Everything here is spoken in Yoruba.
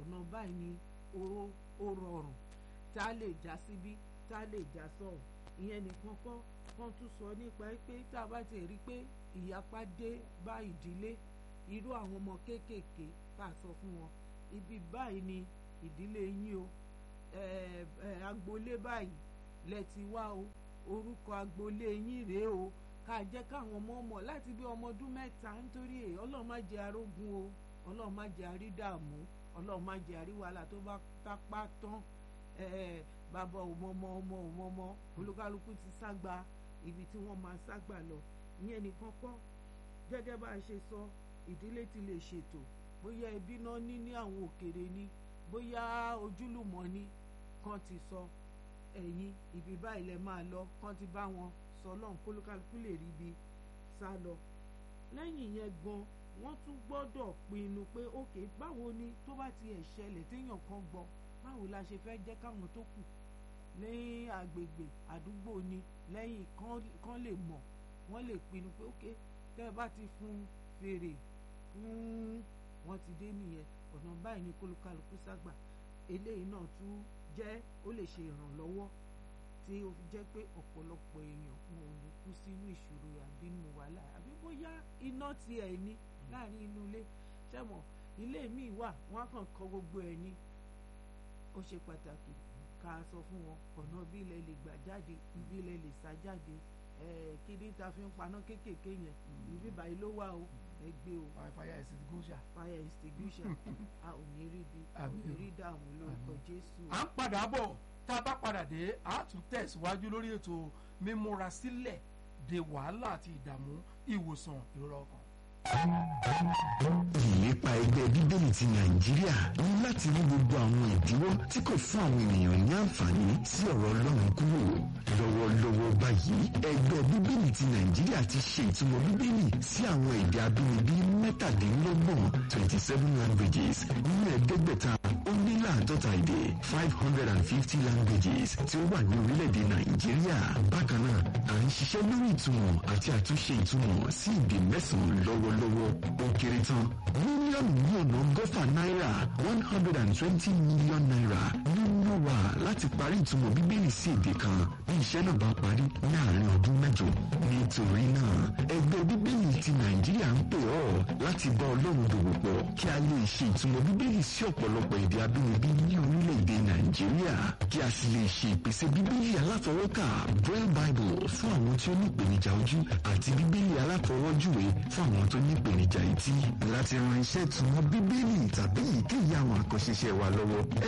ọ̀nà báyìí ni ó ó rọrùn tá a lè já síbí tá a lè já sọ̀hún ìyẹn nìkan kọ́ wọ́n tún sọ nípa pé tá a bá ti rí i pé ìyapa dé bá ìdílé irú àwọn ọmọ kéékèèké tá a sọ fún wọn ibi báyìí ni ìdílé yín o agboolé báyìí lẹ ti wá o orúkọ agboolé yín rèé o ká jẹ́ káwọn ọmọ mọ̀ láti bí ọmọ ọdún mẹ́ta nítorí èyí ọlọ́run má jẹ́ arógun o ọlọ́run má jẹ́ àrídààmú ọlọ́run má jẹ́ àríwàhálà tó bá tápá tán bàbá òmọmọ ọmọ òmọmọ olúkálukú ti ságba ibi tí wọ́n máa ságba lọ ìyẹn nìkan kọ́ gẹ́gẹ́ bá a ṣe sọ ìdílé ti lè ṣètò bóyá ẹbí náà ní ní àwọn òkèrè ni bóyá ojúlùmọ̀ ni kan ti sọ ẹ̀yin ibi báyìí lẹ máa lọ kan ti bá wọn sọ lọ́hùn kólúkálukú lè rí ibi sá lọ lẹ́yìn yẹn gan wọ́n tún gbọ́dọ̀ pinnu pé ókè báwo ni tó bá ti ẹ̀ ṣẹlẹ̀ téèyàn kan gbọ́ báwo la ṣe fẹ́ jẹ́ káwọn tó kù ní agbègbè àdúgbò ni lẹ́yìn kan lè mọ̀ wọ́n lè pinnu pé ókè tẹ́ ẹ bá ti fún fèrè fún wọn ti dé nìyẹn ọ̀nà báyìí ni kólúkálukú ságbà eléyìí náà tún jẹ́ ó lè ṣe ìrànlọ́wọ́ tí ó fi jẹ́ pé ọ̀pọ̀lọpọ̀ èèyàn wọn ò ní kú sínú ìṣòro àbí nínú wàhálà àbí bóyá iná ti ẹ̀ ní láàrin inú ilé ṣẹ́mọ̀ ilé míì wà wọ́n á kàn kọ́ gbogbo ẹ̀ ní ó ṣe pàtàkì ká sọ fún wọn ọ̀nà bí ilẹ̀ lè gbà jáde ibi ilẹ̀ lè sá jáde kí ní ta fi ń paná kéékèèké yẹn ibi báyìí ló wà o ẹ gbé o. fire extinguisher. fire extinguisher a ò ní rí bi a ò ní rí dààmú lórúkọ Jésù. à ń padà bọ̀ tá a bá padà dé a tún tẹ̀síwájú lórí ètò mímúra sílẹ̀ de wàhálà àti ìdààmú ìwòsàn ìrora ọkàn ìlépa ẹgbẹ́ bíbélì ti nàìjíríà ní láti mú gbogbo àwọn ìdíwọ́ tí kò fún àwọn ènìyàn ní àǹfààní sí ọ̀rọ̀ ọlọ́run kúrò lọ́wọ́lọ́wọ́ báyìí ẹgbẹ́ bíbélì ti nàìjíríà ti ṣe ìtumọ̀ bíbélì sí àwọn èdè abínibí mẹ́tàdínlọ́gbọ̀n twenty seven languages nínú ẹ̀ẹ́dẹ́gbẹ̀ta ó ní láàdọ́ta èdè five hundred and fifty languages tí ó wà ní orílẹ̀-èdè nàìjíríà bákan náà à ń ṣiṣẹ́ lórí ìtumọ̀ àti àtúnṣe ìtumọ̀ sí èdè mẹ́sàn-án lọ́wọ́lọ́wọ́ ó kéré tán mílíọ̀nù ní ọ̀nà ọgọ́fà náírà one hundred and twenty million naira nínú wa láti parí ìtumọ̀ bíbélì sí èdè kan bí iṣẹ́ náà bá parí ní àárín ọdún mẹ́jọ nítorí náà ẹgbẹ́ bíbélì ti nàìjíríà ń pè ọ́ láti bá ọlọ́run dòwò pọ̀ kí a lè ṣe ìtumọ̀ bíbélì sí ọ̀pọ̀lọpọ̀ èdè abínibí ní orílẹ̀-èdè nàìjíríà kí a sì lè ṣe ìpèsè bíbélì alátọwọ́kà braille bible fún àwọn tí ó ní ìpèníjà ojú àti bíbélì alátọwọ́júwe fún àwọn tó ní ìpèníjà etí láti ran iṣẹ́ ìtumọ̀ bíbélì tàbí èyíkéyìí àwọn àkànṣe iṣẹ́ wa lọ́wọ́